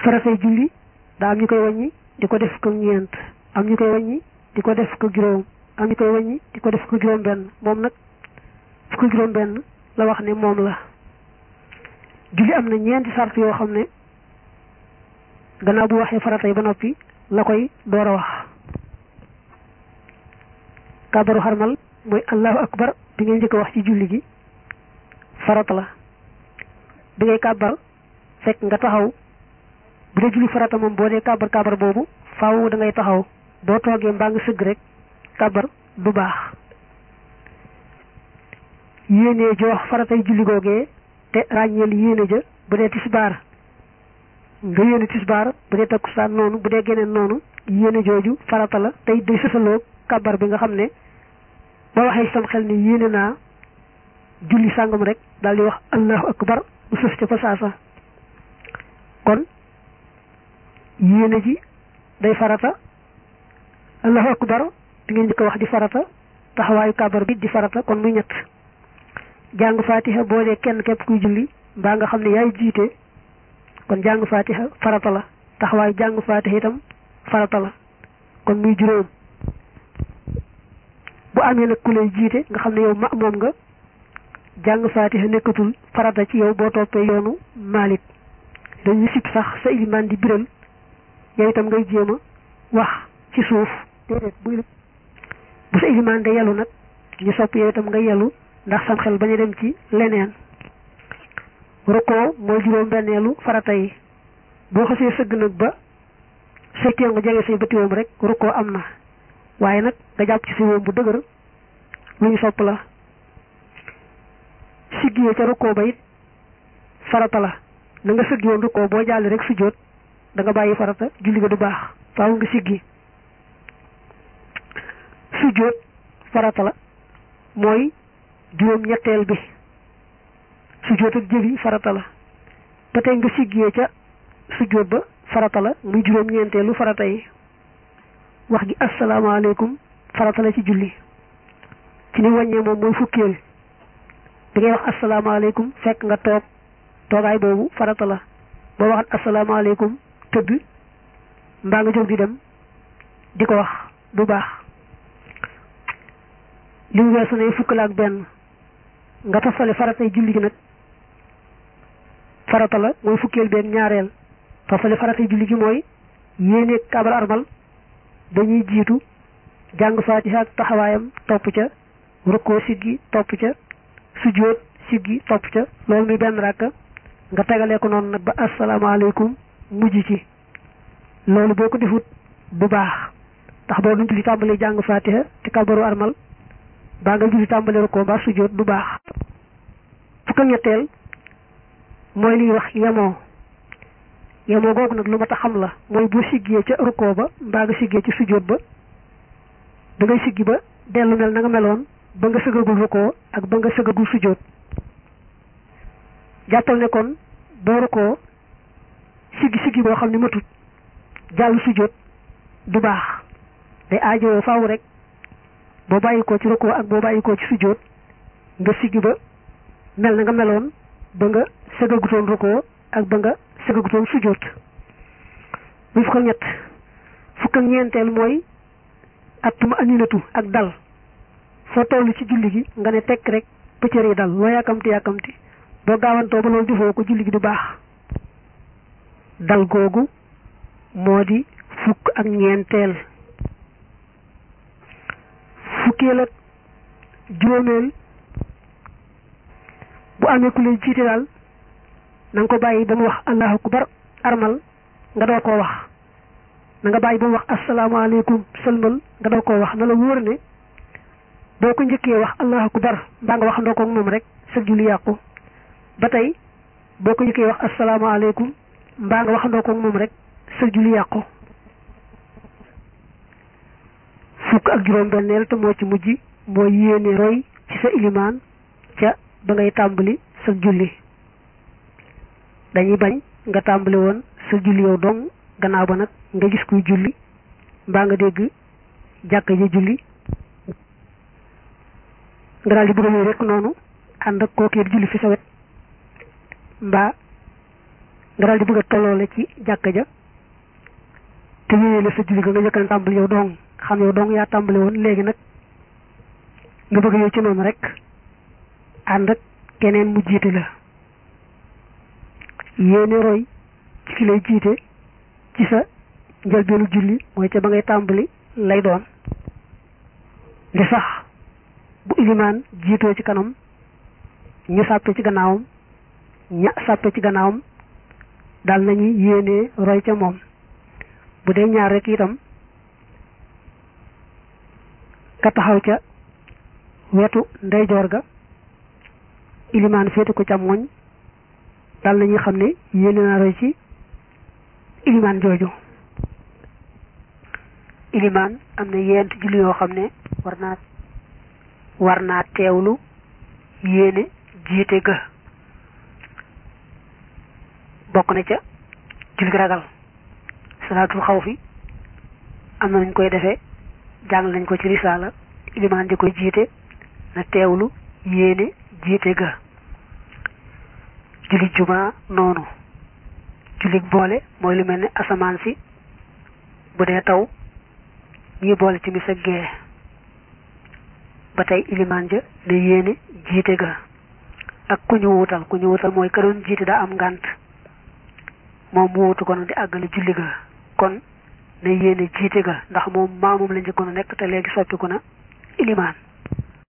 faratay julli daa am ñu koy wàññi di ko def ko ñeent am ñu koy wàññi di ko def ko juróom am ñu koy wàññi di ko def ko juróom benn moom nag fukk juróom benn la wax ne moom la julli am na ñeenti sart yoo xam ne gannaaw bu waxee farata yi ba noppi la koy door a wax kàbbaru xarmal mooy allahu akbar bi ngay njëkk a wax ci julli gi farata la bi ngay kàbbar fekk nga taxaw bu dee julli farata moom boo dee kàbbar kàbbar boobu faaw da ngay taxaw boo toogee mbaa nga sëgg rek kàbbar du baax yéenee jox faratay julli googee te ràññeel yéene ja bu dee tisbaar nga yéene tisbaar bu dee takkusaan noonu bu dee geneen noonu yéene jooju farata la tey day sësaloo kàbbar bi nga xam ne boo waxee sam xel ni yéene naa julli sàngam rek daal di wax allahu akbar mu sës ca fa saasa kon yéene ji day farata allahu akbar bi ngeen njëkk a wax di farata taxawaayu kàbbar bi di farata kon muy ñett jàng fatiha boo dee kenn képp kuy julli mbaa nga xam ne yaay jiite kon jàng fatiha farata la taxawaayu jàng fatiha itam farata la kon muy juróom bu amee nag ku lay jiite nga xam ne yow ma moom nga jàng fatiha nekkatul farata ci yow boo toppee yoonu Malik dañuy sib sax sa ilimaan di biral yow itam ngay jéem a wax ci suuf déedéet bu bu sa ilimaan de yelu nag ñu sopp yow itam nga yelu ndax sam xel bañ a dem ci leneen rukkoo mooy juróom benneelu farata yi boo xasee sëgg nag ba say téew nga jege say bëtiwoom rek rukkoo am na waaye nag nga jàpp ci sa woom bu dëgër lu ñu sopp la siggiyee ca rukkoo ba it farata la na nga sëggi woon rukkoo boo jàlli rek sujjóot da nga bàyyi farata julli ga du baax faaw nga siggi sujjóot farata la mooy juróom ñetteel bi sujjóot ak jëli farata la ba tey nga siggiyee ca sujjóot ba farata la muy juróom ñeenteelu farata yi wax gi asalaamaaleykum farata la ci julli ci ni wàññee moom mooy fukkeel bi ngay wax asalaamaaleykum fekk nga toog toogaay boobu farata la boo waxat asalaamaaleykum tëdd mbaa nga jóg di dem di ko wax du baax li mu weesu ne fukk la ak benn nga tofale faratay julli gi nag farata la mooy fukkeel benn ñaareel tofale faratay julli gi mooy yéene kaabal armal dañuy jiitu jàng faatiha ak taxawaayam topp ca rukkoo siggi topp ca sujjóot siggi topp ca loolu muy benn ràkka nga tegalee ko noonu nag ba asalaamaaleykum mujj ci loolu boo ko defut du baax ndax boo duñ julli tàmbalee jàng faatiha te kabaru armal baa nga julli tàmbalee rukkoo ba sujjóot du baax fukk ak ñetteel mooy liy wax yemoo yemoo googu nag lu ma ta xam la mooy boo siggee ca rukkoo ba mbaa nga siggee ci sujjóot ba da ngay siggi ba dellu mel na nga meloon ba nga sëgagul rukkoo ak ba nga sëgagul sujjóot jàppal ne kon boo rukkoo siggi siggi boo xam ne matut jàll sujjóot du baax day aajowoo faaw rek boo bàyyi ko ci rukkoo ak boo bàyyi ko ci sujjóot nga siggi ba mel na nga meloon ba nga sëgagutoon rukkoo ak ba nga sëgagutoon sujjóot muy fukk ak ñett fukk ak ñeenteel mooy attuma aninatu ak dal foo toll ci julli gi nga ne tekk rek pëccër yi dal loo yàkkamti yàkkamti boo gaawantoo ba loolu defoo ko julli gi du baax dal googu moo di fukk ak ñeenteel fukkeel ak juróomeel bu amee ku lay jiite daal na nga ko bàyyi ba mu wax allahu akbar armal nga door koo wax na nga bàyyi ba mu wax asalaamaaleykum sëlmal nga door koo wax na la wóor ne boo ko njëkkee wax allahu akbar mbaa nga wax ndoo ko moom rek sa julli yàqu ba tey boo ko njëkkee wax asalaamaaleykum mbaa nga wax ndoo ko moom rek sa julli yàqu fukk ak juróom benneel te moo ci mujj moo yéene roy ci sa ilimaan ca ba ngay tàmbali sa julli dañuy bañ nga tàmbali woon sa julli yow dong gannaaw ba nag nga gis kuy julli mbaa nga dégg jàkka ji julli nga daal di bëgg a rek noonu ànd ak kookee di julli fi sa wet mbaa nga daal di bëgg a tolloole ci jàkka ja te yéene la sa julli ga nga njëkkan tàmbali yow dong xam yow dong yaa tàmbali woon léegi nag nga bëgg yow ci noonu rek ànd ak keneen mu jiite la yéene roy ci ki lay jiite ci sa njëlbeenu julli mooy ca ba ngay tàmbali lay doon li sax bu ilimaan jiitoo ci kanam ñu sàppe ci gannaawam ña sàppe ci gannaawam daal nañuy yéene roy ca moom bu dee ñaar rek itam ka taxaw ca wetu ndeyjoor ga ilimaan féete ko càmmoñ daal nañuy xam ne yéene naa roy ci ilimaan jooju ilimaan am na yent julli yoo xam ne war naa war naa teewlu yéene jiite ga bokk na ca julli ragal salaatul xaw fi am na nañ koy defee jàng nañ ko ci risaala ilimaan di koy jiite na teewlu yéene jiite ga julli juma noonu julli boole mooy lu mel ne asamaan si bu dee taw ñi boole ci mis ak gee ba tey ilimaan ja ne yéene jiite ga ak ku ñu wuutal ku ñu wuutal mooy ka doon jiite daa am ngànt moom mu wuutu ko nag di àggale julli ga kon ne yéene jiite ga ndax moom maamum la njëkkoon a nekk te léegi soppiku na ilimaan